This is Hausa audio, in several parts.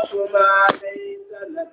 تقف ما ليس لك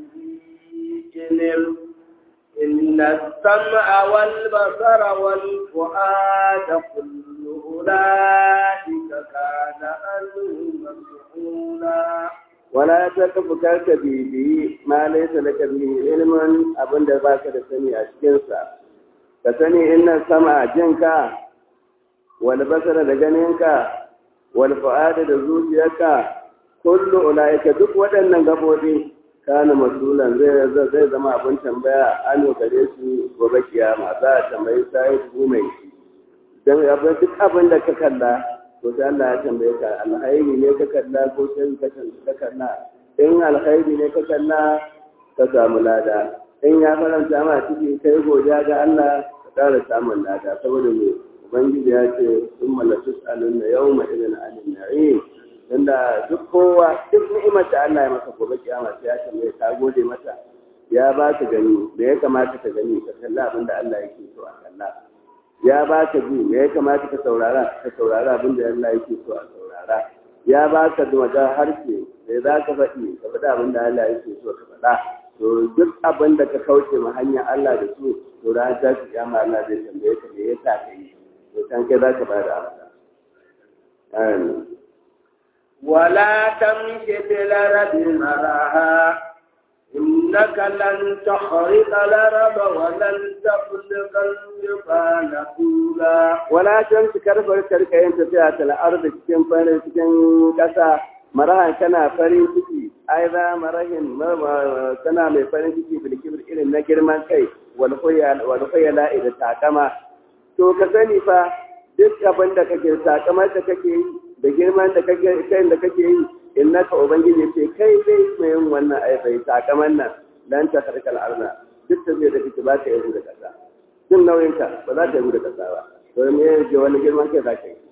به علم إن السمع والبصر والفؤاد كل أولئك كان عنه مسؤولا wala ta kafa karka bibi ma laisa laka bihi ilmin abin da baka da sani a cikin sa ka sani inna sama jinka wal basara da ganinka wal fu'ada da zuciyarka kullu ulaika duk waɗannan gabobi kana masulan zai zai zama abin tambaya an gare su gobe kiyama za a tambayi sai mai dan abin duk abin da ka kalla to sai Allah ya tambaye ka alkhairi ne ka kalla ko sai ka kalla in alkhairi ne ka kalla ka samu lada in ya faranta ma ciki kai godiya ga Allah ka ƙara samun lada saboda me ubangiji ya ce sun malatus alunna yawma idan anin na'im tunda duk kowa duk ni'imar da Allah ya maka gobe kiyama sai ya tambaye ka gode mata ya ba ka gani me ya kamata ka gani ka kalla abin da Allah yake so a kalla ya ba ka ji me ya kamata ka saurara ka saurara abin da Allah yake so a saurara ya ba ka wajen harshe me za ka faɗi ka faɗi abin da Allah yake so ka faɗa to duk abin da ka kauce ma hanyar Allah da su to ran ta shi kiyama Allah zai tambaye ka me yasa ka yi to kan kai za ka ba da amsa amin ولا تمش في الأرض مرها إنك لن تخرق الأرض ولن تبلغ الجبال طولا wala can su karfar karka yin tafiya ta al'arda cikin farin cikin ƙasa marahan kana farin ciki ai za marahin kana mai farin ciki bilkibir irin na girman kai wal khuyala da takama to ka sani fa duk abin da kake takamar da kake yi da girman da kake kai da kake yi innaka ubangiji ce kai dai mai yin wannan aibai takaman nan dan ta karkal arna duk da zai da kake ba ka yi da kasa jin nauyinka ba za ka yi da kasa ba to me yake wani girman kai za ka yi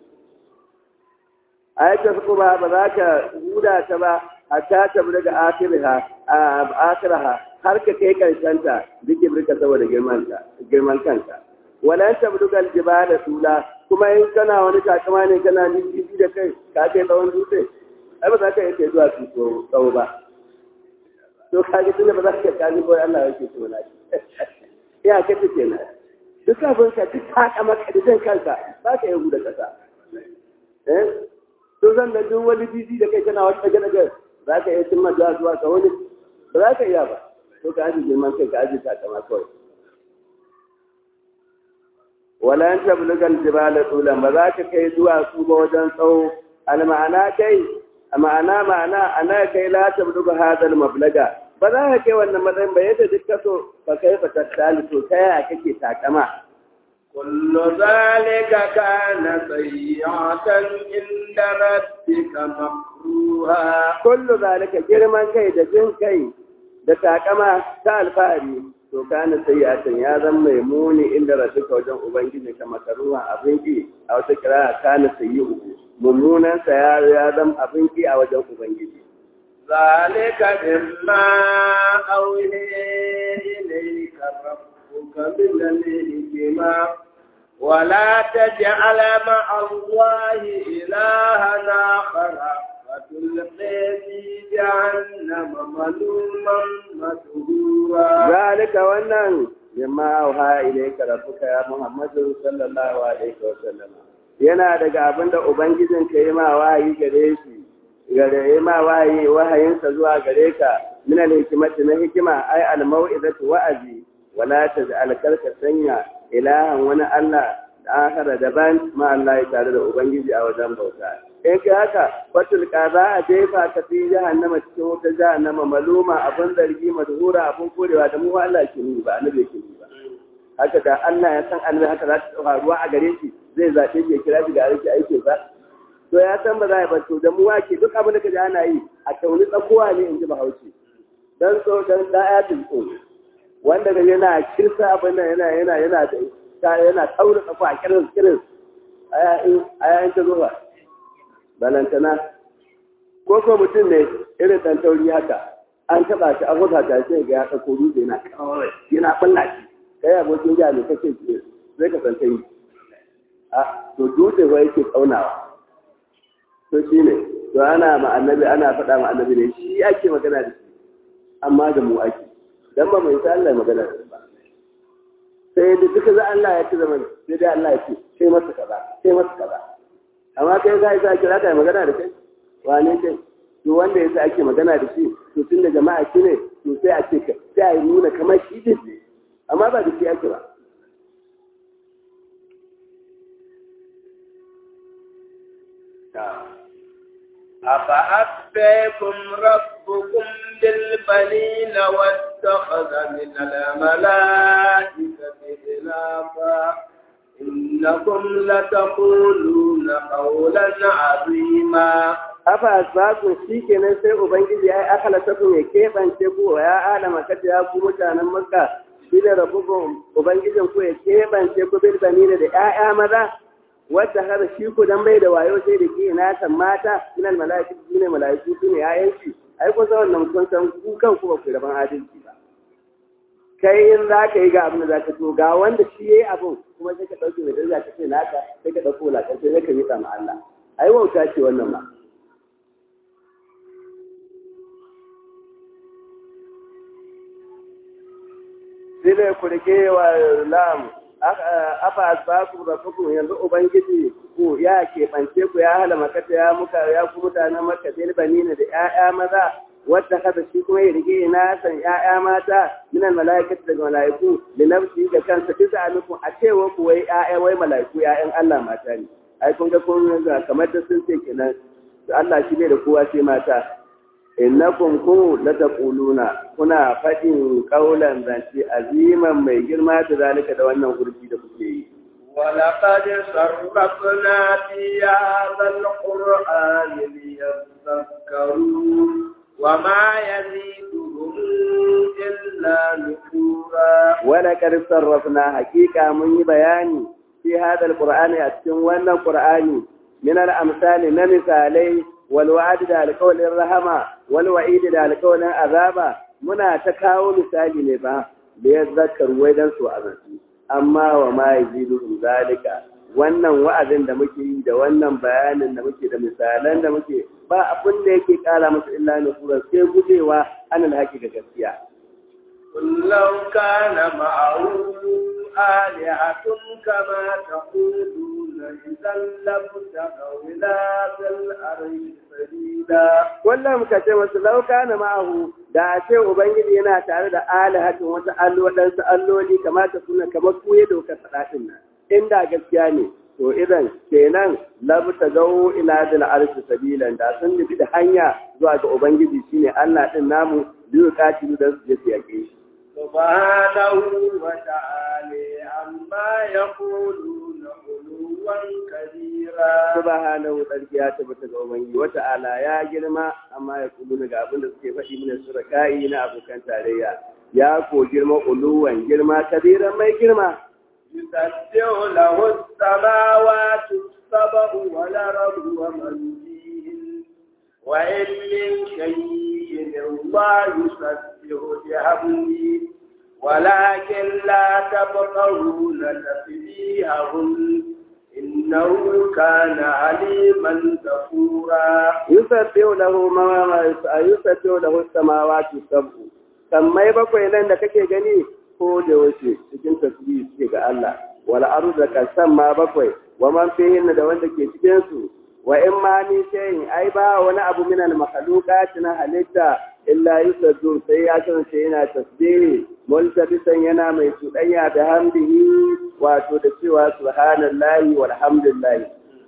ayata su ba ba za ka huda ta ba hatta ta bi daga akiraha akiraha har ka kai karshen ta dike birka saboda girman ka girman kanka wala ta bi daga aljibala tula kuma in kana wani takama ne kana jiji da kai ka kai tsawon dutse ai ba za ka yi zuwa su tsawo ba to kaji tunda ba za ka kaji ko Allah yake so na ya ka take na duk abin ka duk haka maka da zan kanka ba ka yi da kasa eh to zan da duk wani bizi da kai kana wata daga daga za ka iya cimma zuwa zuwa ka wani ba za ka iya ba to ka aji girman kai ka aji takama kawai wala an tabluga aljibala tulan ba za ka kai zuwa su ba wajen tsawo alma'ana kai ma'ana ma'ana ana kai la tabluga hadal mablaga ba za ka kai wannan matsayin ba yadda duk kaso ba kai ba tattali to ta yaya kake takama كل ذلك كان سيئة عند ربك مكروها kullu zalika girman kai da jin kai da takama ta alfahari to kana sayyatan ya zama mai muni inda rabbika wajen ubangiji ka makaruha abin ki a wata kira kana sayyi'u mummunan sa ya ya zama abin ki a wajen ubangiji ذلك مما أوحي إليك ربك من الحكمة ولا تجعل مع الله إلها آخر فتلقي في جهنم ملوما مدهورا zalika wannan mimma auha ilayka rabbuka ya muhammadu sallallahu alaihi wa sallam yana daga abinda ubangijin ka yi ma wahayi gare shi gare ma wahayi wahayinsa zuwa gare ka min al-hikmati na hikima ay al-mau'izatu wa'azi wala taj'al karka sanya ilahan wani Allah da akhara daban ma Allah ya tare da ubangiji a wajen bauta in kai haka fatul za a jefa ka fi jahannama cikin wata jahannama maluma abin zargi madhura abin korewa da mu Allah ke ni ba annabi ke ni ba haka da Allah ya san annabi haka za ta faruwa a gare shi zai zaɓe shi ya kira shi ga aiki aikin sa to ya san ba za a bar to da mu wake duk abin da ka ji ana yi a tauni tsakowa ne in ji bahaushe dan so dan da ayatul ko wanda ga yana kirsa abin nan yana yana yana da yana taura tsakowa a kirin kirin aya in ta zo ba balantana ko ko mutum ne irin dan tauri haka an taba shi an huta ta sai ga ya dauko dutse yana kawai yana balla shi kai abokin jiya ne kake ce zai ka san tayi a to dutse ba yake kaunawa to shine to ana ma annabi ana faɗa ma annabi ne shi ake magana da shi amma da mu ake dan ba mai sai Allah magana da ba sai da duka za Allah ya ci zaman sai dai Allah ya ce sai masa kaza sai masa kaza amma kai sai sai kira kai magana da kai wane kai to wanda yasa ake magana da shi to tun da jama'a shi ne to sai a ce ka sai a nuna kamar shi din ne amma ba da shi ake ba أفأتبعكم ربكم بالبنين واتخذ من الملائكة إناثا إنكم لتقولون قولا عظيما afa asbaku shikenan sai ubangiji ya akala taku ya kebance ku ya alama kata ya ku mutanen makka shine rabbukum ubangijin ku ya kebance ku bil banina da ƴaƴa maza wadda har shi ku dan bai da wayo sai da ke na san mata minal malaikatu shine malaiku shine ƴaƴan shi ai kun san wannan kun san ku kan ku ba ku raban adalci ba kai in za ka yi ga abin da za ka so ga wanda shi ya yi abin kuma sai ka ɗauke mai daraja ka ce naka sai ka ɗauko wulaƙar sai ka yi ma Allah ai wauta ce wannan ma Sile ku rike wa lam afa asbaku rabbukum yanzu ubangiji ku ya keɓance ku ya hala makata ya muka ya ku mutanen makka bil banina da ƴaƴa maza wadda kada shi kuma ya rige na san ƴaƴa mata minan malaikatu daga malaiku da nafsi ga kansa bisa alaikum a cewa ku wai ƴaƴa wai malaiku ƴaƴan Allah mata ne ai kun ga kun ga kamar da sun ce kenan Allah shi bai da kowa sai mata innakum ku la taquluna kuna fadin qaulan zanci aziman mai girma da zalika da wannan gurbi da kuke yi ولقد صرفنا في هذا القرآن ليذكروا وما يزيدهم إلا نفورا ولقد صرفنا حقيقة من بياني في هذا القرآن أتكن وانا القرآن من الأمثال نمثالي والوعد دا القول الرحمة والوعيد دا القول العذاب منا تكاو مثالي نبا ليذكر ويدن سوء amma wa ma yazidu zalika wannan wa'azin da muke yi da wannan bayanin da muke da misalan da muke ba abin da yake kara musu illa nufura sai gujewa an alhaki ga gaskiya kullau kana ma'ahu alihatun kama taquluna idan lam taqawila bil arshi sabila kullum ka ce masu lauka na ma'ahu da a ce ubangiji yana tare da alihatin wata allo waɗansu alloli kamata suna kamar kuye dokar faɗaɗin nan inda gaskiya ne to idan kenan labta gawo ila dal arshi sabilan da sun nufi da hanya zuwa ga ubangiji shine Allah din namu biyu katilu da su je su yake shi subhanahu wa ta'ala amma yaquluna uluwan kabira subhanahu tsarki ya tabbata ga ubangiji wa ta'ala ya girma amma ya kudu ga abin da suke faɗi mana suraka'i na abokan tarayya ya ko girma uluwan girma kabiran mai girma يسبح له السماوات السبع والأرض ومن فيهن وإن من شيء الله يسبح بحمده ولكن لا تبقون تسبيحهم إنه كان عليما غفورا يسبح له ما يسبح له السماوات السبع sammai bakwai nan da kake gani ko da wace cikin tasbih suke ga Allah wal ardu da kasan ma bakwai wa man fihin da wanda ke cikin su wa in ma ni shay'in ai ba wani abu min al makhluqat na halitta illa yusabbu sai ya kasance yana tasbih multabisan yana mai tudanya da hamdihi wato da cewa subhanallahi walhamdulillah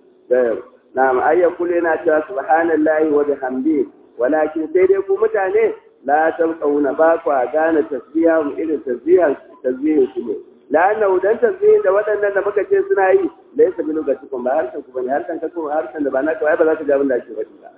na'am ayyakul yana cewa subhanallahi wa bihamdihi walakin sai dai ku mutane la tabqauna ba ku gane tasbiha mu irin tasbihan tasbihin su ne la'anna dan tasbihin da waɗannan da muka ce suna yi laysa bi lugatikum ba harkan ku bane harkan ka kuma harkan da ba naka ba za ka ga abin da ake faɗi ba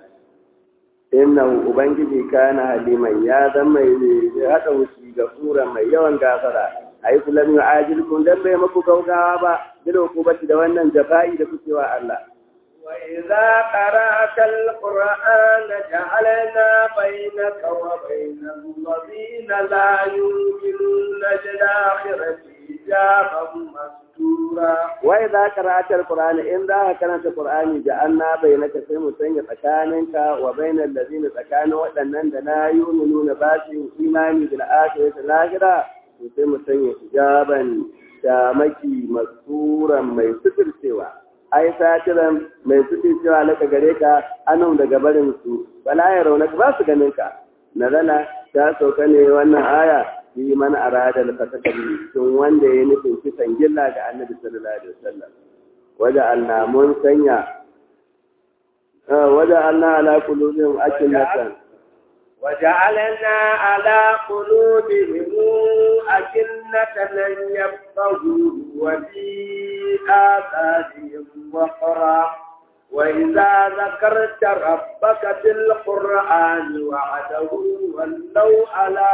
innahu ubangiji kana haliman ya zama mai hada wuci ga sura mai yawan gafara ai kullum yu'ajilkum dan bai maku gaugawa ba bilo ku bace da wannan jafa'i da kuke wa Allah وإذا قرأت القرآن جعلنا بينك وبين الذين لا يؤمنون بالآخرة حجابا مسطورا وإذا قرأت القرآن إن ذا كانت القرآن جعلنا بينك في مسنة تكانك وبين الذين تكانوا وأنن لا يؤمنون باسهم إيماني بالآخرة الآخرة في مسنة حجابا shamaki masuran mai suturcewa ai satiran mai suturcewa laka gare ka anan daga barin su bala ya rauna ba su ganin ka nazala ta sauka ne wannan aya fi man arada al-fasaka bi tun wanda ya nufin kisan gilla ga annabi sallallahu alaihi wasallam waja anna mun sanya waja anna ala qulubihim akinatan وجعلنا على قلوبهم أكنة أن يفقهوا وفي آذانهم وقرا وإذا ذكرت ربك في القرآن وعده ولوا على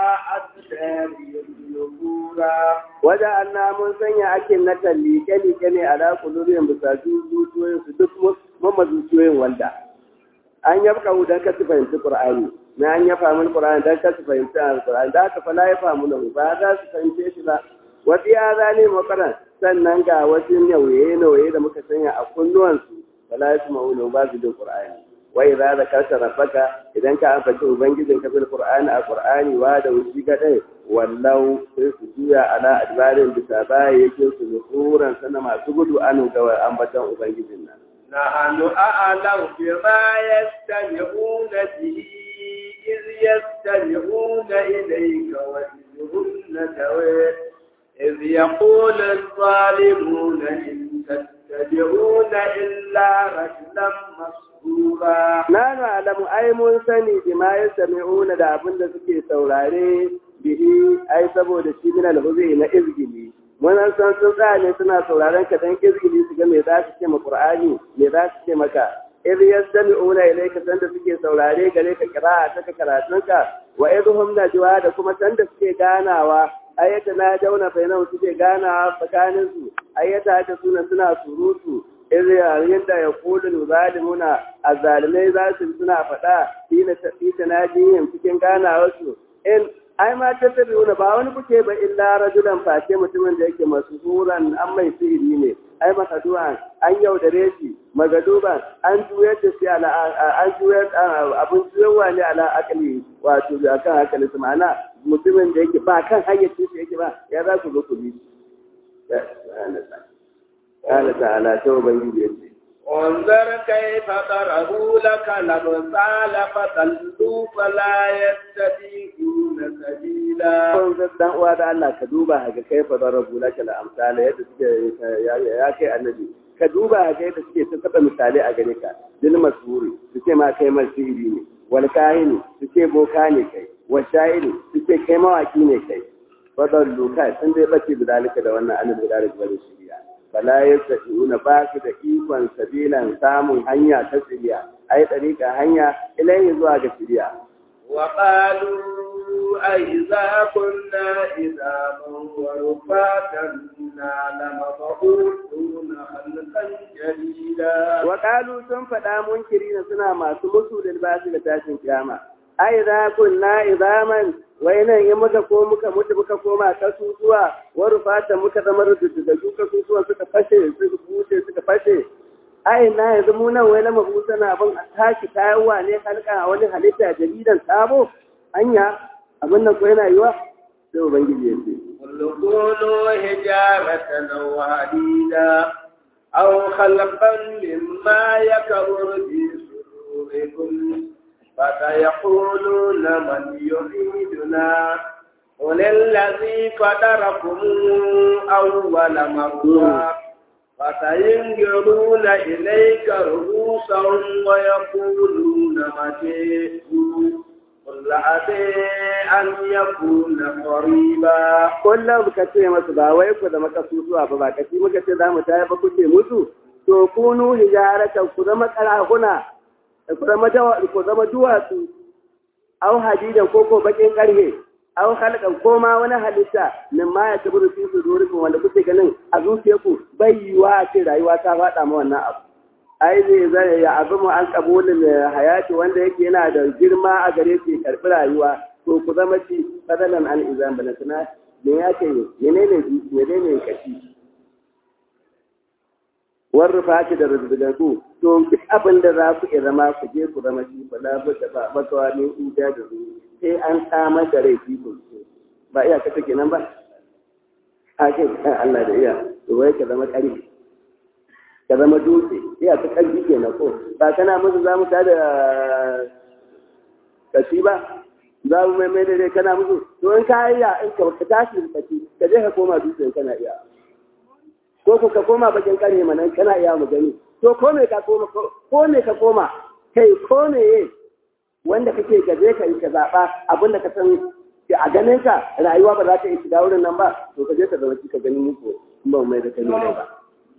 أدبارهم نفورا وجعلنا من سنة أكنة لكني على قلوبهم بساجو زوجوين سدك ممزوجوين والدا an yabka dan ka fahimci Qur'ani na an yafa min Qur'ani dan ka fahimci Qur'ani da ka fala ya famu lahu ba za su fahimce shi ba wa fi azani maqaran sannan ga wasu nauye nauye da muka sanya a kunnuwansu fala ya famu lahu ba su da Qur'ani wa idza zakarta rabbaka idan ka ambaci ubangijin ka bil Qur'ani a Qur'ani wa da wuci gadai wallau sai su juya ala adbarin bisa baya yake su nufuran sana masu gudu anu ga ambatan ubangijin nan نحن أعلم بما يستمعون به إذ يستمعون إليك وإذ هم نجوى إذ يقول الظالمون إن تتبعون إلا رجلا مسحورا Na alamu ai mun sani bima yastami'una da abin da suke saurare bihi ai saboda shi min al-huzi na izgili mun san sun tsaya ne suna sauraron ka dan izgili su ga me za su ce ma Qur'ani me za su ce maka idh yastami'una ilayka sanda suke saurare gare ka qira'a ta karatunka wa idhum najwa da kuma sanda suke ganawa ayyata na dauna bainahu suke ganawa tsakanin su ayyata ta suna suna surutu idh yayin da yaqulu zalimuna azzalimai za su suna faɗa ina ta najiyin cikin ganawar su in ai ma ta tabi'una ba wani kuke ba illa rajulan face mutumin da yake masuhuran an mai sihiri ne ai masadu'an an yaudare shi magaduban an juyar da shi ala an juyar abin juyarwa ne ala akali wato akan akali su ma'ana mutumin da yake ba kan hayyace shi yake ba ya za ku zo ku bi Allah ta'ala ta ubangiji yace انظر كيف ضربوا لك الأمثال فضلوا فلا يستطيعون سبيلا kun dan uwa da Allah ka duba ga kai fa darabu laka la amsala yadda suke ya kai annabi ka duba ga yadda suke ta saba misalai a gare ka dil masuri suke ma kai masiri ne wal kahini suke boka ne kai wa sha'iri suke kai mawaki ne kai fadallu kai sun dai bace da dalika da wannan annabi da dalika da shiriya fala yastati'una ba su da ikon sabilan samun hanya ta tsiriya ai tsarika hanya ilayhi zuwa ga shiriya وقالوا أئذا كنا إذا ورفاتا لمبعوثون خلقا جديدا وقالوا sun faɗa munkirina suna masu musu da basu da tashin kiyama ai za kunna idaman wai nan in muka ko muka mutu muka koma kasusuwa wa rufata muka zama rubutu da su kasusuwa suka fashe suka buce suka fashe ai na yanzu mu nan wai lama busa na abin a tashi kayawa ne halka a wani halitta jaridan sabo anya abin nan ko yana yiwa sai ubangiji ya ce كونوا حجارة أو حديدا أو خلقا مما يكبر في صدوركم فسيقولون من يعيدنا قل الذي فطركم أول مرة فسينجرون إليك رؤوسهم ويقولون متى قل عسى أن يكون قريبا kullum ka ce masu ba wai ku zama kasusuwa ba ba kaci muka ce za mu taya ba kuke musu to kunu hijaratan ku zama karahuna ku zama ku zama duwatsu au hadidan ko ko bakin karhe au halkan ko ma wani halitta min ma ya taburu fi sudurikum wanda kuke ganin a zuciyarku bai yiwa a ce rayuwa ta faɗa ma wannan abu ai zai zai ya abu mu an kabulin hayati wanda yake yana da girma a gare shi karɓi rayuwa to ku zama ci fadalan an izan bana tuna me ya ce menene menene kashi warru fati da rubutu to duk abin da za ku iya zama ku je ku zama shi ba labu da ba makawa ne uja da su sai an samar da rai fi ba iya ka take nan ba a kai Allah da iya to wai ka zama ƙarfi ka zama dutse iya ka ƙarfi ke na ko ba kana musu za mu ta da kashi ba za mu mai mai da dai kana musu to in ka iya in ka ka tashi da kashi ka je ka koma dutse kana iya ko ku ka koma bakin ƙarfe mana kana iya mu gani to ko me ka koma ko me ka koma kai ko me wanda kake gaje ka yi ka zaɓa abin da ka san a ganin ka rayuwa ba za ta yi shiga wurin nan ba to ka je ka zama ka ganin muku in ba mai da kai ne ba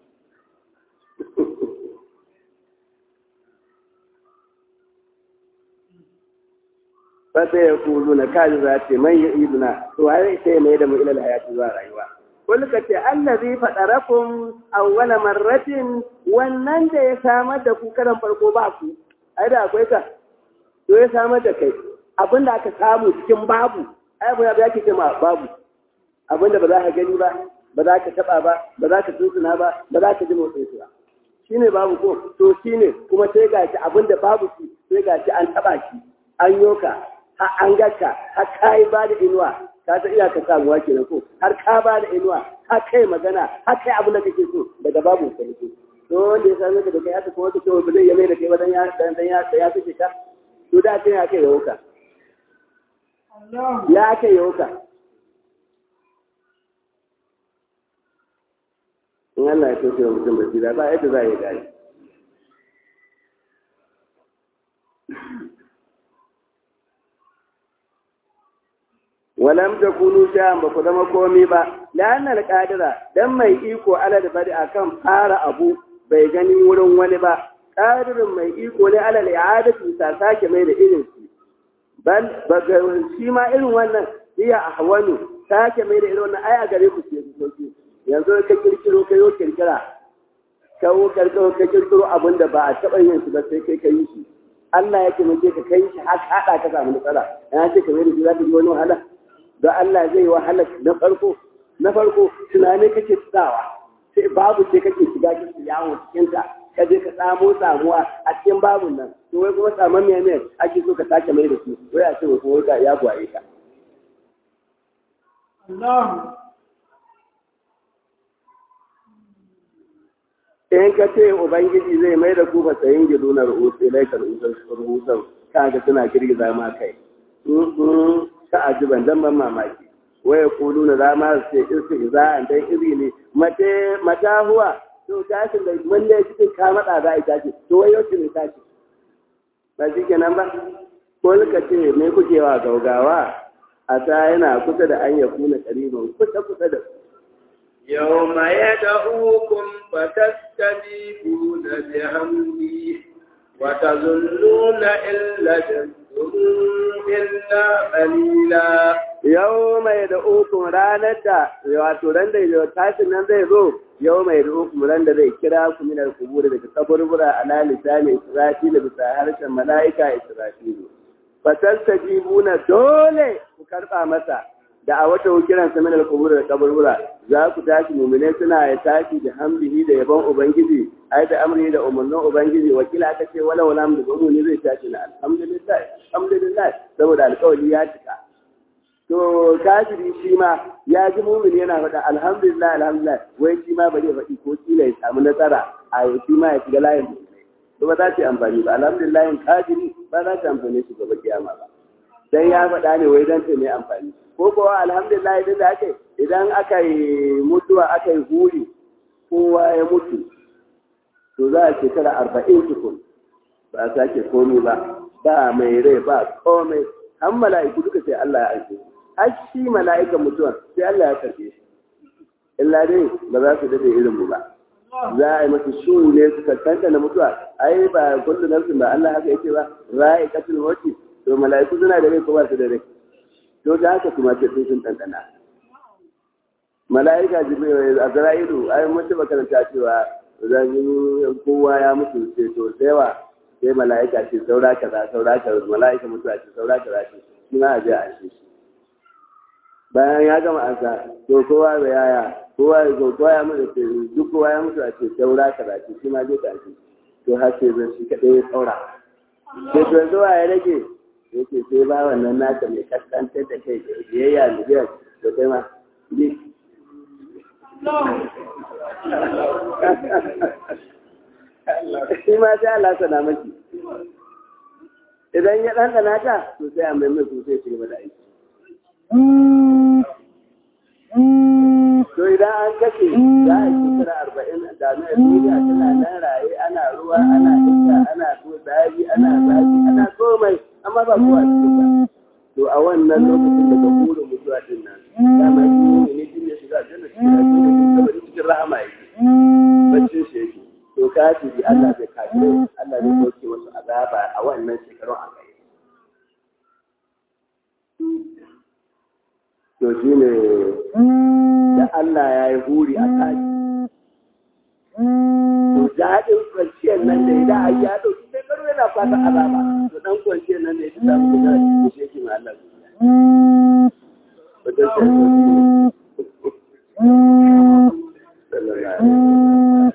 fasa ya kulu na kaji za ce man ya iduna to waye sai mai da mu ilal hayati zuwa rayuwa kul ka ce allazi fadarakum awwala marratin wannan da ya samar da ku karan farko ba ku ai da akwai ka to ya samar da kai abinda aka samu cikin babu ai abu ya ke cewa babu abinda ba za ka gani ba ba za ka taba ba ba za ka tuntuna ba ba za ka ji motsin su ba shine babu ko to shine kuma sai ga shi abinda babu shi sai ga shi an taba shi an yoka har an gaka har kai ba da inuwa ka ta iya ka samuwa kenan ko har ka ba da inuwa har kai magana har kai abin da kake so daga babu ka ne to wanda ya same ka da kai haka kuma ka ce ba zai yame da kai ba dan ya dan ya ya fice ka to da kai ya kai ya wuka ya kai ya wuka in Allah ya toshe wa mutum basira ba yadda za a yi gari walam takunu sha'an ba ku zama komi ba la'anna al-qadira dan mai iko ala da bari akan fara abu bai gani wurin wani ba qadirin mai iko ne ala al-i'adati ta sake mai da irin shi bal baga shi ma irin wannan hiya ahwanu sake mai da irin wannan ai a gare ku ce sauki yanzu ka kirkiro ka yo kirkira ka wo kirkiro ka kirkiro abin da ba a taɓa yin su ba sai kai ka yi shi Allah ya taimake ka kai shi har haɗa ka samu matsala ya ce kamar da shi za ka ji wani wahala don Allah zai yi wahala na farko na farko tunanin kake tsawa sai babu sai kake shiga kake yawo cikin ta ka je ka samo samuwa a cikin babun nan to wai kuma saman mai mai ake so ka sake mai da su wai a ce wai kuma ka ya gwaye ka in ka ce ubangiji zai mai da ku fasayin gido na rahoto laikar rahoton kaga suna girgiza ma kai ta ajiban dan ban mamaki waya kulu na za ma ce irsu za a dan iri ne mace mata huwa to tashin da mun ne cikin ka mada za a tashi to wai yau ne tashi ba shi kenan ba ko ka ce me kuke wa gaugawa a ta yana kusa da an ya kuna kariban kusa kusa da يوم يدعوكم فتستجيبون بحمده وتظنون إن لجبتم إلا قليلا yau mai da ukun ranar da wato ran da tashin nan zai zo yau mai da ukun ran da zai kira ku min al-qubur daga kaburbura ala lisani israfil bisa harshen malaika israfil fatastajibuna dole ku karba masa da a wata kiran sa min al-qubur da kaburbura za ku tashi mu'mine suna ya tashi da hamdihi da yabon ubangiji ai da amri da umarnin ubangiji wakila aka ce wala wala mu da ne zai tashi na alhamdulillah alhamdulillah saboda alƙawari ya cika to kafiri shi ma ya ji mumin yana faɗa alhamdulillah alhamdulillah wai shi ma bari faɗi ko kila ya samu nasara a shi ma ya shiga layin mu'minai to ba za ta yi amfani ba alhamdulillah kafiri ba za ta amfani shi gaba kiyama ba dan ya faɗa ne wai dan ta mai amfani ko kuwa alhamdulillah idan da ake idan aka yi mutuwa aka yi huri kowa ya mutu to za a shekara arba'in tukun ba a sake komi ba ba mai rai ba komai an mala'iku duka sai Allah ya aike har shi mala'ikan mutuwa sai Allah ya karbe shi illa dai ba za su dade irin mu ba za a yi masa shu ne su kankanta na mutuwa ai ba kullu nafsin ba Allah haka yake ba ra'i katul mauti to mala'iku suna da rai ko ba su da rai to da haka kuma sai sun tantana mala'ika jibril azra'ilu ai mun taba karanta cewa zan kowa ya mutu sai to sai wa sai mala'ika ce saura kaza saura kaza mala'ika mutuwa ce saura kaza ce shi ma a je a shi bayan ya gama ansa to kowa da yaya kowa ya zo kowa ya mutu ce duk kowa ya mutu a ce saura karatu shi ma zai tashi to har sai zan shi kaɗai ya saura sai to yanzu wa ya rage ya ce sai ba wannan naka mai kaskantar da kai da biyayya miliyan da kai ma bi shi ma sai Allah sana maki idan ya ɗanɗana ta to sai a mai mai sosai ci gaba da aiki to idan an kashe za a yi shekara arba'in da na duniya tana nan raye ana ruwa ana iska ana so zafi ana zafi ana komai amma ba kowa cikin ba to a wannan lokacin da ka kura mutuwa din nan dama shi ne ne jin ya shiga aljanna cikin aljanna ne saboda cikin rahama yake baccin shi yake to ka ci bi Allah zai kafe Allah zai dauke wasu azaba a wannan shekarun a kai to shi ne da Allah ya yi huri a kaji. To daɗin kwanciyar nan da idan a ya ɗauki sai karo yana fata azaba. To ɗan kwanciyar nan da ya samu guda da shi shi yake mai Allah zuciya. Wajen sai Sallallahu alaihi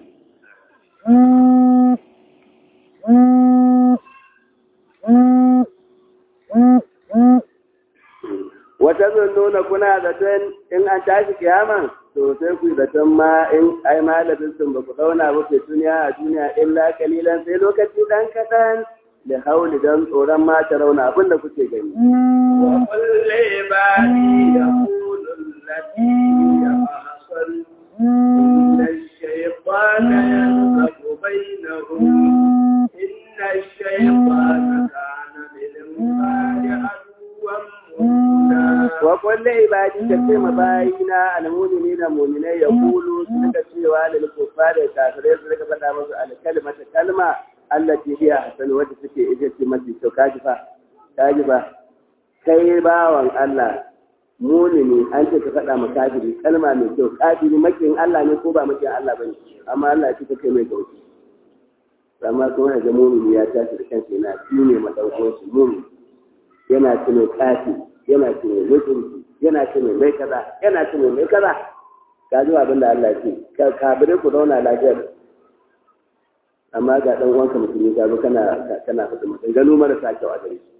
wata nuna kuna zaton in an tashi kiyama to sai ku zaton ma in ai malamin sun ba ku dauna ba ke duniya a duniya illa kalilan sai lokaci dan kadan da hauli dan tsoron ma ta rauna abin da kuke gani wa kulli ibadi yaqulu allati hiya ahsan inna ash-shaytana yanqadu bainahum inna ash-shaytana kana lil-insani aduwwan wa kulli ibadi ka ce ma bayina almu'mini da mu'minai ya kulu su daga cewa lil kuffari kafirai su daga faɗa musu alkalmata kalma allati hiya hasan wadda take ita ce mafi kyau kaji fa kaji fa kai bawan Allah mu'mini an ce ka faɗa ma kafiri kalma mai kyau kafiri makin Allah ne ko ba makin Allah bane amma Allah ya ce kai mai gauki amma kuma ga mu'mini ya tashi da kansa yana shine madaukin shi mu'mini yana ce mai kafi yana ce mai mutunci yana ce mai mai kaza yana ce mai mai kaza ka ji abin da Allah ce ka kabire ku zauna lafiyar amma ga dan uwanka musulmi ka zo kana kana fata mutum gano marasa kyau a gare shi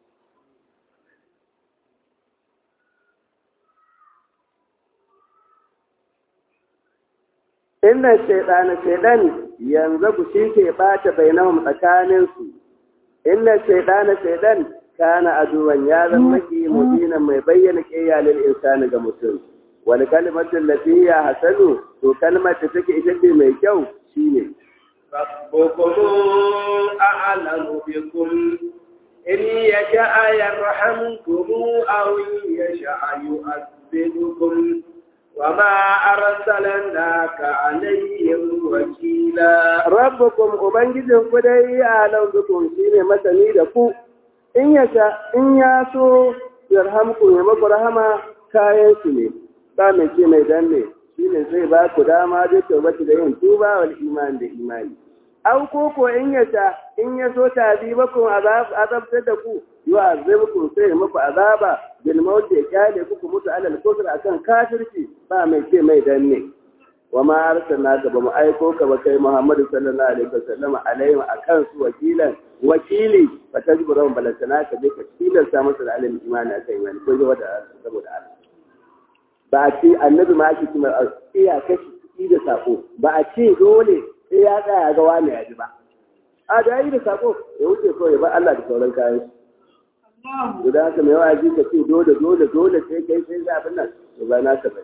inna shaytana shaydan yanzu ku shi ke bata bainahum tsakaninsu inna shaytana shaydan kana aduwan ya zama maki mudina mai bayyana kiyalin insani ga mutum wal kalimatu allati hiya hasanu to kalmar da take ita ce mai kyau shine rabbukum a'lamu bikum in yasha'a yarhamkum aw yasha'a yu'adhibukum وما أرسلناك عليهم وكيلا ربكم أبنجزهم كدي أعلم بكم شيني مثني لكم in ya sha in ya so yarhamku ya maku rahama kayan su ne ba mai ce mai danne shi ne zai ba ku dama da tabbata da yin tuba wal imani da imani au ko ko in ya sha in ya so tazibakum azabtar da ku yu'azibukum sai ya muku azaba bil maut ya kyale ku mutu alal kufr akan kafirci ba mai ce mai danne wa ma arsalnaka ba mu aiko ka ba kai Muhammadu sallallahu alaihi wasallam alaihim akan su wakilan wakili fa tajburu balantana ka je ka tilasta masa da alimin imani akan imani ko ji wata saboda Allah ba a ce annabi ma ake cewa iya kashi da sako ba a ce dole sai ya tsaya ga wani ya ji ba a da yi da sako ya wuce kawai ba Allah da sauran kayan shi guda haka mai waji ka ce dole dole dole sai kai sai za abin nan to ba na ka bane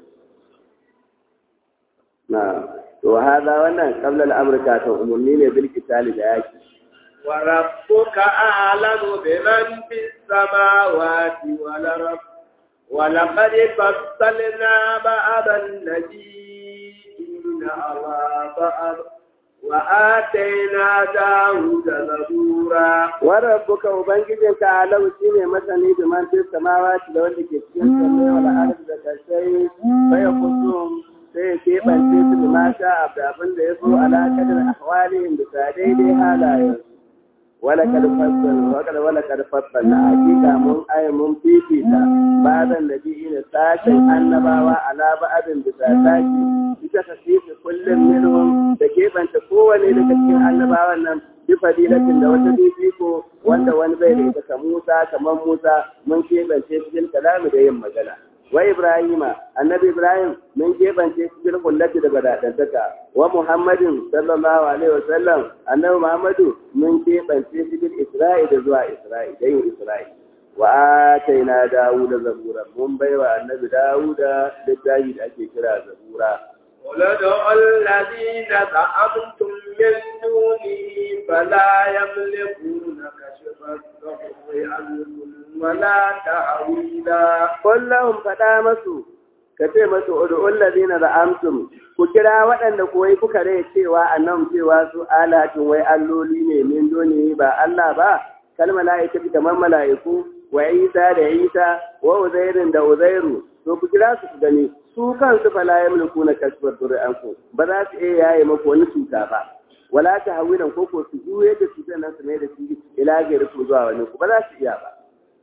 na to hada wannan qabla al-amrika ta umurni ne bil kitali da yaki wa rabbuka a'lamu biman fis samawati wal ard wa laqad fassalna ba'dan nabiyina ala ba'd wa atayna dawuda zabura wa rabbuka ubangijinka alau shine masani biman fis samawati da wanda ke cikin samai wal ard da kasai fa yakusum sai ya keɓance su da mata da abin da ya so alaƙadar ahwalihim bisa daidai halayen wala kad fassal wa kad wala kad fassal na hakika mun ay mun fifita ba'dan nabiyyin sashin annabawa ala ba'din bisa sashi ita tasiri kullum minhum da kebanta kowane daga cikin annabawan nan bi fadilatin da wata fifiko wanda wani bai da ita kamar Musa kamar Musa mun kebance cikin kalami da yin magana wa Ibrahima annabi Ibrahim mun kebance cikin kullati da badadantaka wa Muhammadin sallallahu alaihi wa sallam annabi Muhammadu mun kebance cikin Isra'i da zuwa Isra'i da yin Isra'i wa ataina Dawuda zabura mun baiwa annabi Dawuda littafi da ake kira zabura ولدعوا الذين زعمتم من دونه فلا يملكون كشف الضر عنكم ولا تحويلا قل لهم فدا masu ka ce masu ud'ul ladina za'amtum ku kira waɗanda koyi kuka rai cewa annan cewa su alatin wai alloli ne min doni ba Allah ba kal mala'ikatu kamar mala'iku wa Isa da Isa wa Uzairin da Uzairu to ku kira su ku gani su kansu fala yamliku na kashfar dur'anku ba za su iya yaye maku wani cuta ba wala ta hawilan ko ko su juye da cutar nan su mai da shi ila gari ku zuwa wani ku ba za su iya ba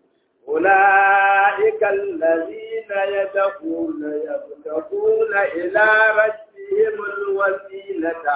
أولئك الذين يدعون يبتغون إلى ربهم الوسيلة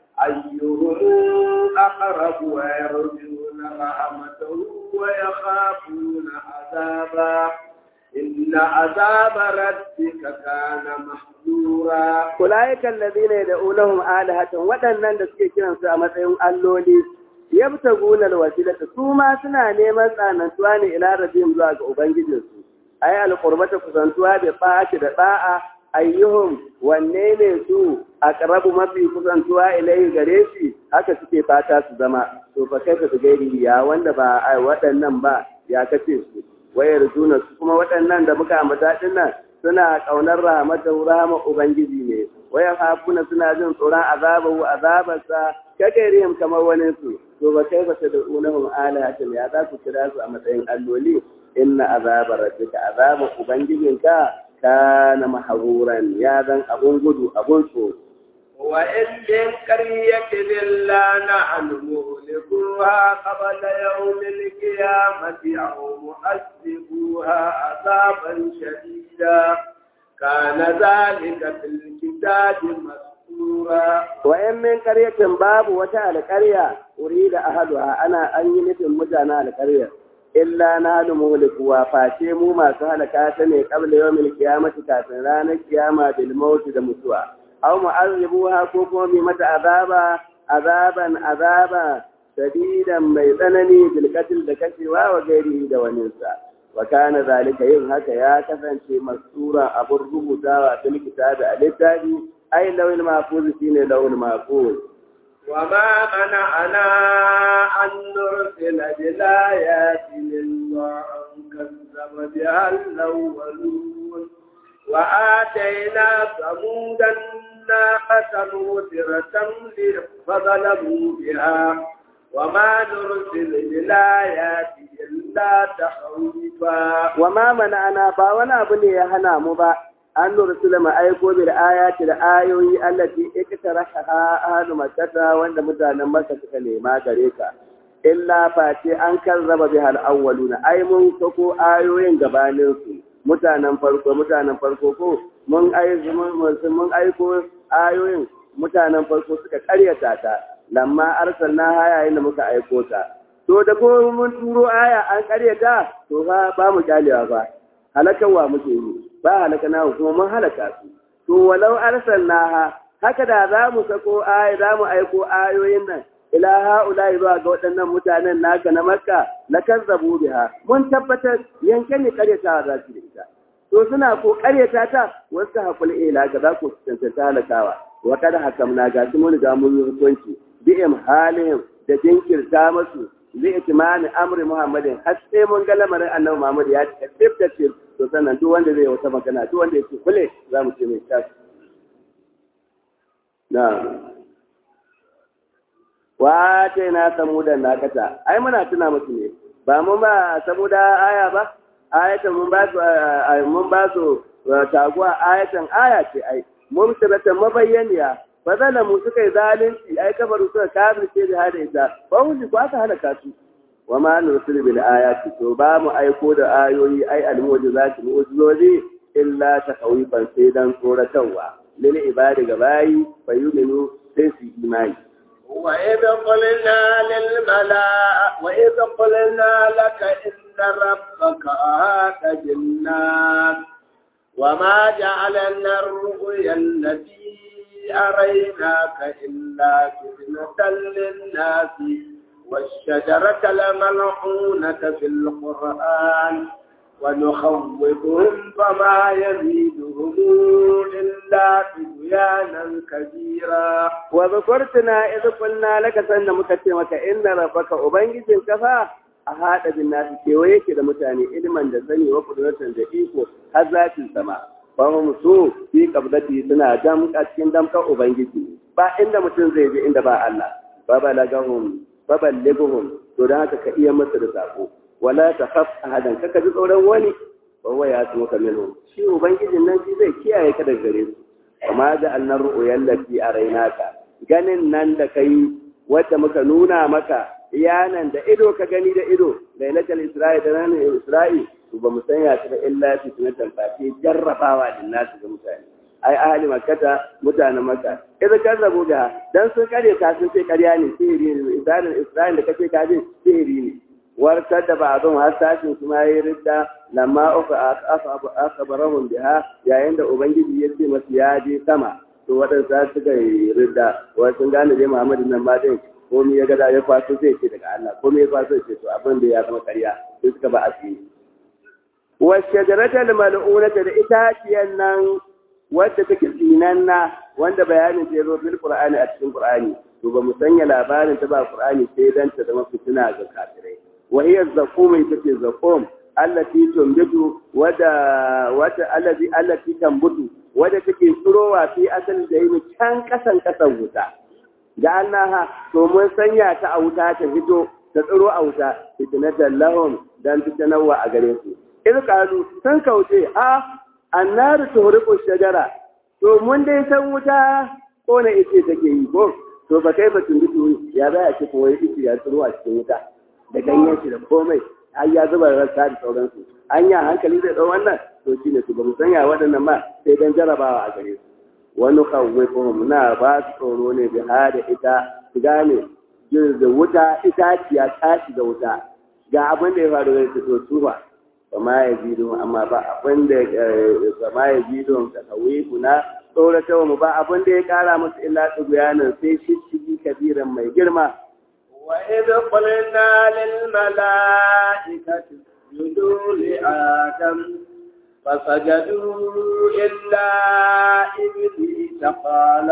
أيهم أقرب ويرجون رحمته ويخافون عذابه إن عذاب ربك كان محذورا أولئك الذين يدعونهم آلهة waɗannan da suke kiransu a matsayin alloli yabtaguna alwasilata su ma suna neman tsanantuwa ne ila rabbihim zuwa ga ubangijinsu ay alqurbata kusantuwa da ba'ati da da'a ayyuhum wanne ne su aqrabu mafi kusantuwa ilai gare shi haka suke fata su zama to fa kai ka gairi ya wanda ba waɗannan ba ya kace su wayar juna su kuma waɗannan da muka ambata din nan suna ƙaunar rahmatar rahama ubangiji ne wayar hafuna suna jin tsoron azabahu azabarsa kagarihim kamar wani su to ba kai ba ta da unahum alahatin ya za ku kira su a matsayin alloli inna azabar rabbika azabar ubangijinka kana maharuran ya zan abun gudu abun tsoro وإن من قرية إلا نحن مهلكوها قبل يوم القيامة أو مؤذبوها عذابا شديدا كان ذلك في الكتاب مسطورا وإن من قرية باب وتاء القرية أريد أهلها أنا أني مثل مجانا القرية إلا نحن مهلكوها فاشي مو ما سهل كاتني قبل يوم القيامة كاتن رانا القيامة بالموت دمتوا أو معذبوها كوكو بمت عذابا عذابا عذابا شديدا ميزنني بالقتل دكشوا وغيره دوانيسا وكان ذلك yin haka ya kasance masura abun rubutawa fil kitabi a littafi ai lawil mahfuz shine lawil mahfuz وما منعنا أن نرسل بالآيات إلا أن كذب بها الأولون وآتينا ثمود الناقة مبصرة فظلموا بها وما نرسل بالآيات إلا تخويفا وما منعنا با wani abu ne ya hana mu ba an nursula ma aiko bil ayati da ayoyi allati iktaraha ahlu makkata wanda mutanen makka suka nema gare ka illa face an karraba bihal awwaluna ai mun sako ayoyin gabanin su mutanen farko mutanen farko ko mun aiko mun aiko ayoyin mutanen farko suka karyata ta lamma arsalna haya inda muka aiko ta to da ko mun turo aya an karyata to fa ba mu kyalewa ba halakarwa muke yi ba halaka na kuma mun halaka su to walau arsalna haka da za mu sako aya za mu aiko ayoyin nan ila ha'ula zuwa ga waɗannan mutanen naka na makka la kazzabu biha mun tabbatar yanke ne karyata za su da ita to suna ko karyata ta wasu hakul ila ga za ku tantance halakawa wa kada hakamna ga su mun ga mun hukunci bi'im halihim da jinkirta masu zai itimani amri muhammadin har sai mun ga lamarin annabi muhammad ya ce tif da tif to sannan duk wanda zai wata magana duk wanda yake kule za mu ce mai tashi na wa ta na samuda na kata ai muna tuna musu ne ba mun ba samuda aya ba ayatan mun ba su mun ba su taguwa ayatan aya ce ai mun sirata mabayyaniya fa zalamu suka yi zalunci ai kabaru suka kafirce da hada ita ba wani ko aka halaka su wa ma nursil bil ayati to ba mu aiko da ayoyi ai al mu'jizati mu'jizozi illa takawifan sai dan tsoratarwa lil ibadi ga bayi fayuminu sai su imani وإذ قلنا للملائكة وإذ قلنا لك إن ربك أهات بالناس وما جعلنا الرؤيا التي أريناك إلا فتنة للناس والشجرة الملعونة في القرآن ونخوفهم فما يزيدهم إلا طغيانا كبيرا وذكرتنا إذ قلنا لك سنة مكتمك إن ربك أبنجز كفا أهات بالناس كيويك لمتاني إلما دسني وقدرة دقيقه هذات السماء fahim su fi kabdati suna damka cikin damkar ubangiji ba inda mutum zai je inda ba Allah ba balagahum ba balligahum to dan haka ka iya masa da sako wala ta khaf ahadan kaka ji tsoron wani ba wai ya tuka minhu shi ubangijin nan shi zai kiyaye ka daga gare su amma da annar ru'yal lati arainaka ganin nan da kai wanda muka nuna maka iyanan da ido ka gani da ido lailatul isra'i da ranar isra'i to ba mu sanya ta illa fitnatan fati jarrabawa din nasu ga mutane ai ahli makkata mutanen makka idan kan rabu da dan sun kare ka sun ce ƙarya ne sihiri ne isra'il isra'il da kace ka je sihiri ne warkar da ba'dun har sashin su ma yi ridda lamma ufa akhbarahum biha yayin da ubangiji ya ce masu ya je sama to waɗansa suka yi ridda wai sun gane dai muhammadu nan ma dai komai ya gada ya kwaso zai ce daga Allah komai ya kwaso ce to abin da ya zama ƙarya sai suka ba asiri والشجرة الملعونة da itaciyar nan wadda take tsinanna wanda bayanin ta yazo bil Qur'ani a cikin Qur'ani to ba mu sanya labarin ta ba Qur'ani sai dan ta zama fitina ga kafirai wa hiya zaqum ita ce zaqum allati tumbitu wada wata allazi allati tambutu wadda take tsurowa fi asali da yi can kasan kasan wuta da annaha to mun sanya ta a wuta ta fito ta tsiro a wuta fitnatan lahum dan fitanawa a gare su in kalu sun kauce a annaru tuhriqu shajara to mun dai san wuta ko na ice take yi ko to ba kai ba tun ya za a ce ko wai ice ya tsiro a cikin wuta da ganyen shi da komai ai ya zuba rasa da sauransu an ya hankali zai dau wannan to shine su ba mu sanya waɗannan ma sai dan jarabawa a gare su wani kawai na ba su tsoro ne bi hada ita su gane da wuta itaciya tashi da wuta ga abin da ya faru da su to su ba ma ya ji don amma ba abin da ba ma ya ji don ka kawai kuna tsorata mu ba abin da ya kara musu illa tsuguyanin sai shishigi kabiran mai girma وإذ قلنا للملائكة اسجدوا لآدم فسجدوا إلا إبليس قال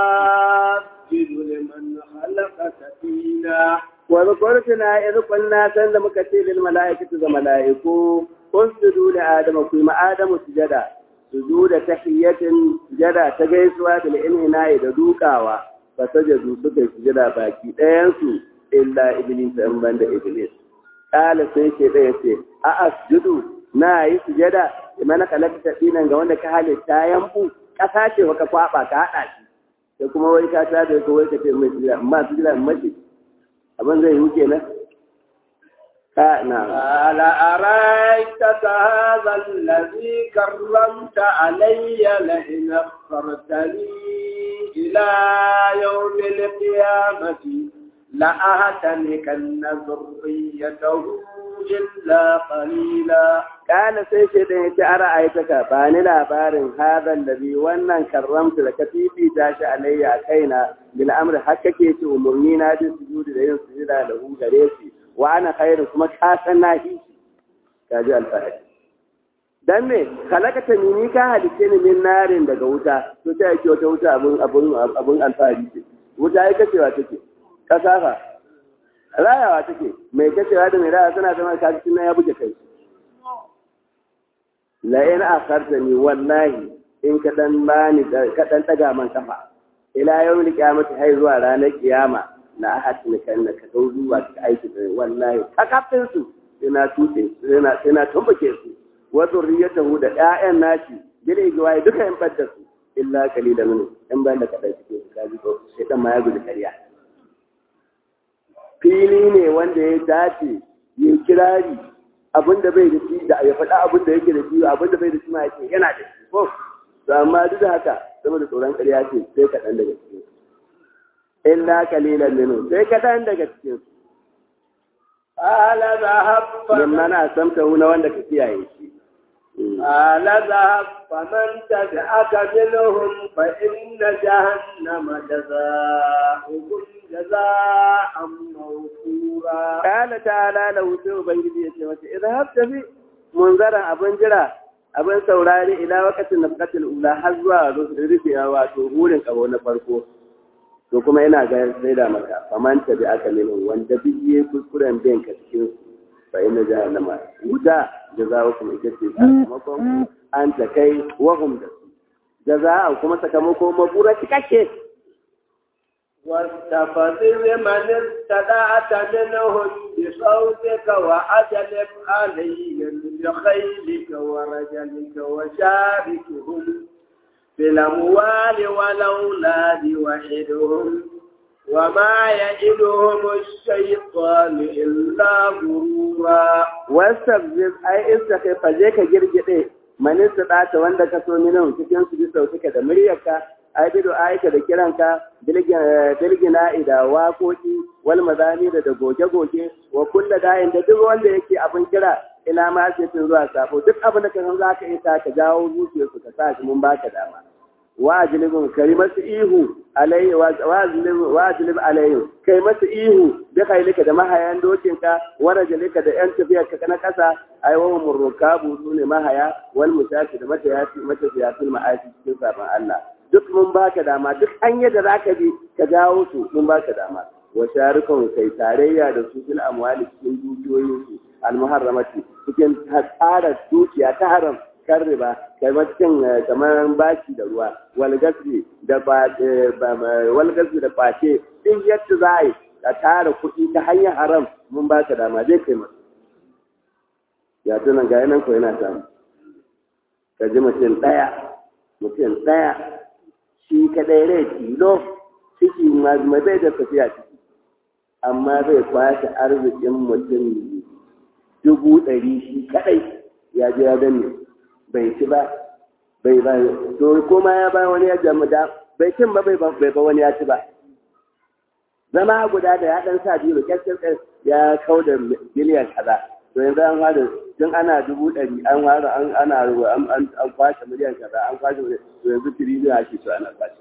أسجد لمن خلقت فينا وذكرتنا إذ قلنا سند مكتير للملائكة الملائكة اسجدوا لآدم كما آدم سجدا سجود تحية سجدا تجيسوا بالإنهناء دوكاوا فسجدوا سكي سجدا باكي ɗayansu illa iblis in banda iblis kala sai ce ɗaya ce a asjudu na yi sujada mana kalakta dinan ga wanda ka halitta yanku ƙasa ce ka kwaba ka haɗa shi da kuma wai ka ta da wai ka ce mai sujada amma sujada mace abin zai yi kenan ka na قال أرأيتك هذا الذي كرمت علي لئن أخرتني إلى يوم القيامة لأهتنكن ذريته إلا قليلا kana sai shi da yace ara ayataka ba ni labarin hadan da bi wannan karramta da ka fifita shi alayya a kaina bil amri har kake ce umurni na da sujudi da yin sujuda da hu gare shi wa ana khairu kuma ka san na shi kaji alfahari dan me kalakata ni ni ka halice ni min narin daga wuta to ta yake wata wuta abun abun abun alfahari ce wuta ai kacewa take kasafa rayawa take mai kacewa da mai raya suna zama kaji na ya buge kai la in akhartani wallahi in ka dan bani ka dan daga man kafa ila yawmil qiyamati hay zuwa ranar kiyama na ahadin kan ka dau zuwa ka aiki da wallahi kakafin su ina tuce ina ina tumbuke su wa zurriyatahu da ƴaƴan nashi bil igwai duka in badda su illa qalilan min in ban da kadan cikin su kaji ko sai dan ma ya gudu kariya fili ne wanda ya dace ya kirari abin da bai da shi da ya faɗa abin da yake da shi abin da bai da shi ma yake yana da shi ko to amma duk da haka saboda tsoron ƙarya ce sai kaɗan daga cikin illa kalilan minhu sai kaɗan daga cikin قال ذهب mimma na samta na wanda ka kiyaye shi قال ذهب فمن تبعك منهم فإن جهنم جزاؤكم جزاء موفورا Kala ta'ala lahu sai Ubangiji ya ce mata, Idan har tafi munzaran abin jira, abin saurari ila wakacin na bukatar ula har zuwa rufewa wato hurin ƙaho na farko. To kuma yana ga sai da maka, faman ta bi aka nemi wanda duk yi kuskuren bin ka cikin fa ina jahannama. Wuta da za ku ita ce sakamakon an ta kai wahum da su. Da za kuma sakamako mabura cikakke. واستفزز من استدعت منهم بصوتك وأجلب عليهم بخيلك ورجلك وشاركهم في الأموال والأولاد وحدهم وما يئدهم الشيطان إلا غرورا wasabzir ai istaka faje ka girgide manin su ɗata wanda ka so minan cikin su bi sautuka da muryarka ai bido aika da kiranka bilgina da waƙoƙi wal mazani da goge-goge wa kulla dayin da duk wanda yake abin kira ila ma sai tun zuwa sabo duk abin da ka san za ka isa ka jawo zuciyarsu ka sa shi mun baka dama wa ajlibun kari masu ihu alayhi wa ajlib alayhi kai masu ihu da kailika da mahayan dokinka wa rajulika da yan tafiyar ka na kasa ai wa murrukabu su ne mahaya wal musafi da matayati matafiya fil ma'asi cikin sabon Allah duk mun baka dama duk hanyar da zaka bi ka jawo su mun baka dama wa sharikun kai tarayya da su fil amwali cikin dukiyoyin su al muharramati cikin tsara dukiya ta haram kan riba kamar cin kamar bashi da ruwa walgasri da walgasri da kwace din yadda za a yi ka tara kuɗi ta hanyar haram mun ba ka dama zai kai masu ya tunan ga yanan ko yana samu ka ji mutum ɗaya mutum ɗaya shi kaɗai rai tilo ciki mai bai da tafiya ciki amma zai kwashe arzikin mutum dubu ɗari shi kaɗai ya je ya danne bai ci ba bai ba to kuma ya ba wani ya jamu da bai cin ba bai bai ba wani ya ci ba zama guda da ya dan sa biyu kyakkyar ya kau da miliyan kaza to yanzu an fara tun ana dubu ɗari an fara an ana an an kwashe miliyan kaza an kwashe to yanzu tiriliyan ake so ana kwashe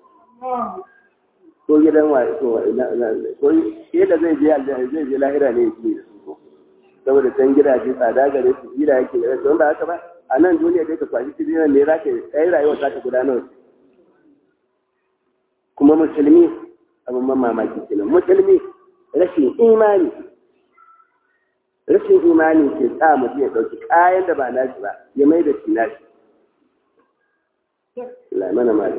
ko gidan wa ko ina ko yadda zai je aljanna zai je lahira ne yake da su saboda can gidaje tsada gare su gida yake da su wanda haka ba a nan duniya dai ka kwashi tirinan ne za ka yi rayuwa za ka gudanar kuma musulmi abin man mamaki kenan musulmi rashin imani rashin imani ke sa mutum ya ɗauki kayan da ba nashi ba ya mai da shi nashi lamana mali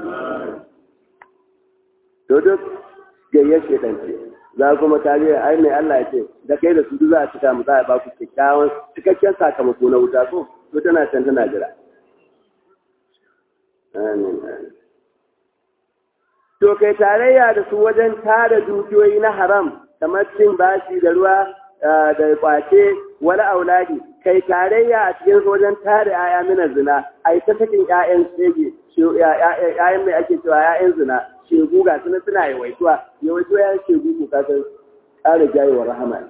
to duk gayyar shaitan ce za kuma ta je ai mai Allah ya ce da kai da su duk za a cika mu za a ba ku kyakkyawan cikakken sakamako na wuta ko to tana can tana jira amin to kai tarayya da su wajen tara dukiyoyi na haram kamar cin bashi da ruwa da kwace wani auladi kai tarayya a cikin wajen tara yaya mina zina ai ta sakin ƴaƴan shege ƴaƴan mai ake cewa ƴaƴan zina shegu ga suna suna yawaituwa yawaituwa ƴaƴan shegu ko kasar ƙara jayewa rahama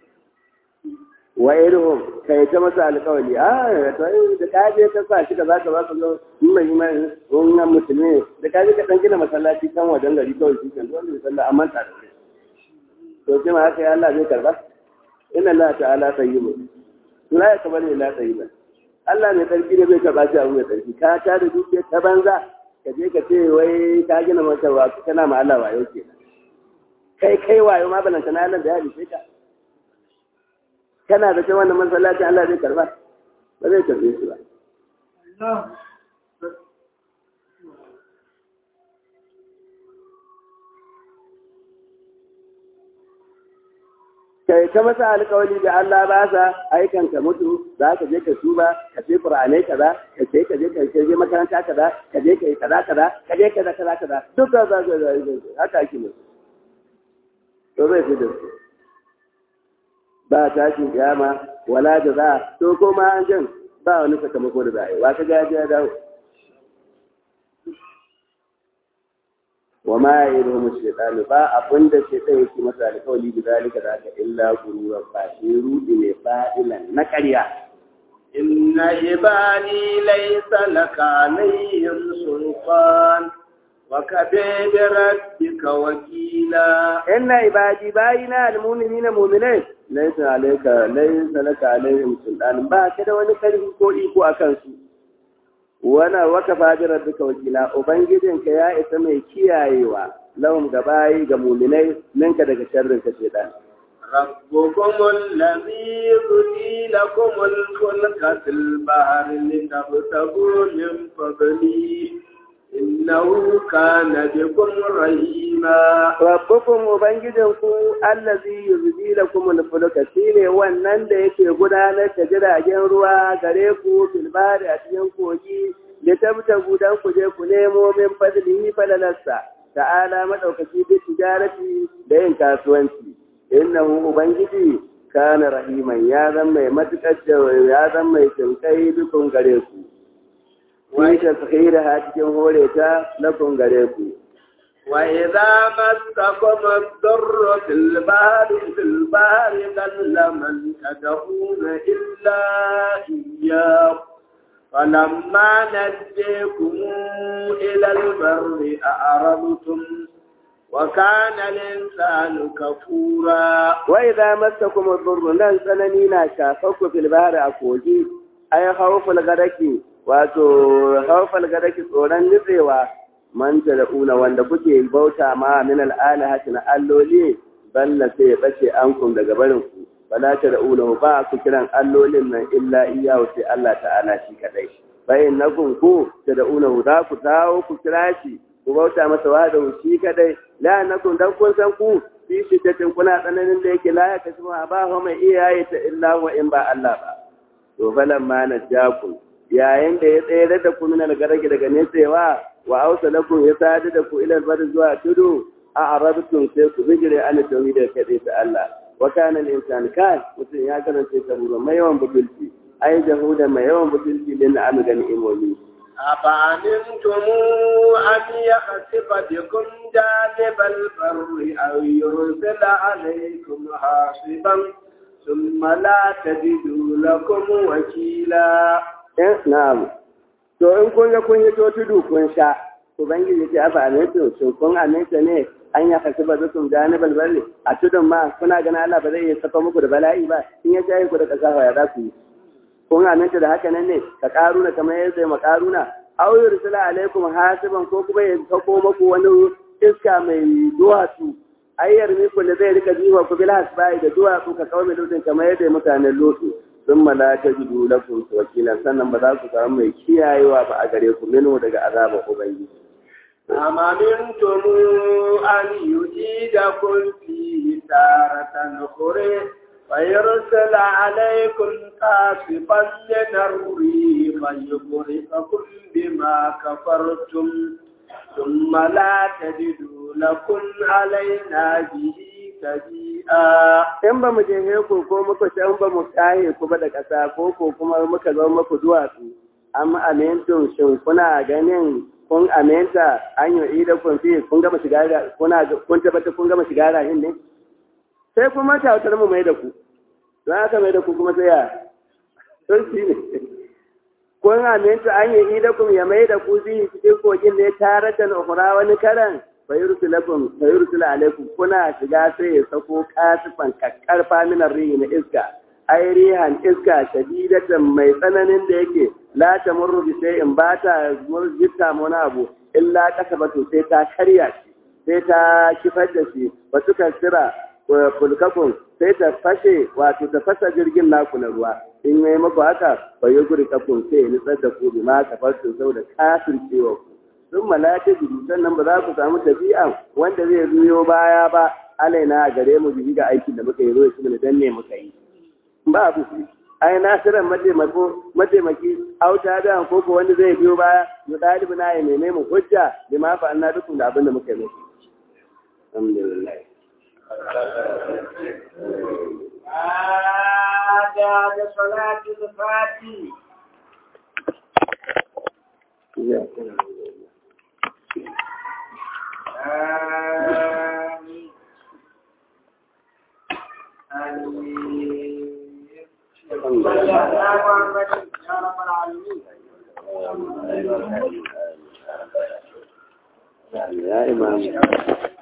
wa irin kai ta masa alƙawari a da kaje ka sa shi ka za ka ba ka zo in mai imani wannan musulmi da kaje ka dan gina masallaci kan wajen gari kawai shi kan wanda ya sallah amma ta da to sai ma haka ya Allah zai karba inna Allah ta'ala tayyibun la yakbalu illa tayyiban Allah mai tsarki ne bai karba shi abu mai tsarki ka ta da dukiya ta banza ka je ka ce wai ka gina masa wa kana ma Allah wayo kenan kai kai wayo ma balanta na Allah da ya halice ka kana da kai wannan masallaci Allah zai karba ba zai karbe shi ba kai ta masa alƙawari da Allah ba sa aikan ka mutu za ka je ka tuba ka ce Qur'anai kaza ka ce ka je ka je makaranta kaza ka je ka yi kaza kaza ka je kaza kaza kaza duk da za ka haka ake mutu to zai fi da su ba tashin kiyama wala da za to ko ma an jan ba wani sakamako da za a yi wa ka gaji ya dawo wa ma ya yi ruhun shaitanu ba abin da shaitan yake masa alkawali da zalika da aka illa gururan ba shi rudi ne fa'ilan na ƙarya إن عبادي ليس لك عليهم سلطان وكفى بربك وكيلا inna ibadi bayina almu'minina mu'minai laysa alayka laysa laka alaihim sultan ba ka da wani karfi ko iko akan su wana wakafa bi rabbika wakila ubangijinka ya isa mai kiyayewa lahum gabayi ga mu'minai ninka daga sharrin ka shedan ربكم الذي يبني لكم الفلك في البحر لتبتغوا من فضله إنه كان بكم رحيما rabbukum ubangijinku allazi yuzdi lakum al-fulka shine wannan da yake gudanar da jiragen ruwa gare ku fil bahri a cikin kogi da tabtagu dan ku je ku nemo min fadlihi falalarsa ta'ala madaukaki bi tijarati da yin kasuwanci innahu ubangiji kana rahiman ya zan mai matukar ya zan mai jinkai dukun gare ku wani taskhira ha cikin hore ta lakun gare ku وإذا مسكم الضر في البحر في البحر ضل من تدعون إلا إياه فلما نجيكم إلى البر أعرضتم وكان الإنسان كفورا وإذا مسكم الضر nan tsanani na shafarku fil bahri a kogi ay khawful gadaki wato khawful gadaki tsoron nitsewa man tad'una wanda kuke bauta ma min al'alahati na alloli balla sai ya bace ankum daga barin ku bala tad'una ba ku kiran allolin nan illa iyyahu sai Allah ta'ala shi kadai bayin nakum ku tad'una za ku dawo ku kira shi ku bauta masa wa da shi kadai la nakum dan kun san ku fi shiddatin kuna tsananin da yake la ya kasu ba ho mai iyaye ta illa wa in ba Allah ba to falan ma najakum yayin da ya tsere da ku min algaraki daga nesewa wa ausa lakum ya sadu da ku ila albar zuwa tudu a arabtum sai ku bijire an tauhid da kade ta Allah wa kana al-insan kan mutum ya karanta kabura mai yawan butulci ai jahuda mai yawan butulci din na amiga ni'imomi أفأمنتم أن يخسف بكم جانب البر أو يرسل عليكم حاصبا ثم لا تجدوا لكم وكيلا eh na'am to in kun ga kun yi to tudu kun sha ubangiji ce afa amintu shin kun aminta ne an ya kasu ba zukum janibal barri a tudun ma kuna ganin Allah ba zai iya saka muku da bala'i ba in ya jaye ku da kasa ya za ku yi kun aminta da haka nan ne ka karuna kamar yadda ma karuna aw yursila alaikum hasiban ko kuma ya sako muku wani iska mai duwatsu ayyar miku da zai rika jiwa ku bil hasbai da duwatsu ka kawo lutin kamar yadda mutanen lutu sun malaka jidu lakum wakilan sannan ba za ku samu mai kiyayewa ba a gare ku minu daga azabar ubangiji أم أمنتم أن يجيدكم فيه تارة أخرى ويرسل عليكم قاصفا من الريح فيغرقكم بما كفرتم ثم لا تجدوا لكم علينا به tabi'a in ba mu je ku ko muka shan ba mu kaye ku ba da ƙasa ko ko kuma muka zo muku duwatsu amma amintun shin kuna ganin kun aminta an yi ida kun fi kun gama shiga kuna kun tabbata kun gama shiga rahin ne sai kuma tautar mu mai da ku don haka mai da ku kuma sai ya sun shi ne kun aminta an yi ida kun ya mai da ku zai cikin kogin ne tare da ukura wani karan fayursulakum fayursula alaikum kuna shiga sai ya sako kasifan kakkarfa min rihi na iska ai rihan iska shadidatan mai tsananin da yake la tamurru bi in ba ta murjita wani abu illa kasabatu sai ta karya shi sai ta kifar da shi ba su kasira fulkakun sai ta fashe wato ta fasa jirgin naku na ruwa in yi maku haka bai yi guri kafin sai ya nutsar da ku bi ma kafarsu saboda kafin cewa ku sun malaka jiru sannan ba za ku samu tafiya wanda zai zuyo baya ba alaina a gare mu biyu ga aikin da muka yi zo shi dan ne muka yi ba abu ai nasiran mataimako mataimaki auta da ko ko wanda zai biyo baya mu dalibi na ya neme mu hujja bi ma fa anna dukun da abin da muka yi alhamdulillah بعد صلاة الفاتح آمين آمين صلى الله على محمد يا رب العالمين ya imam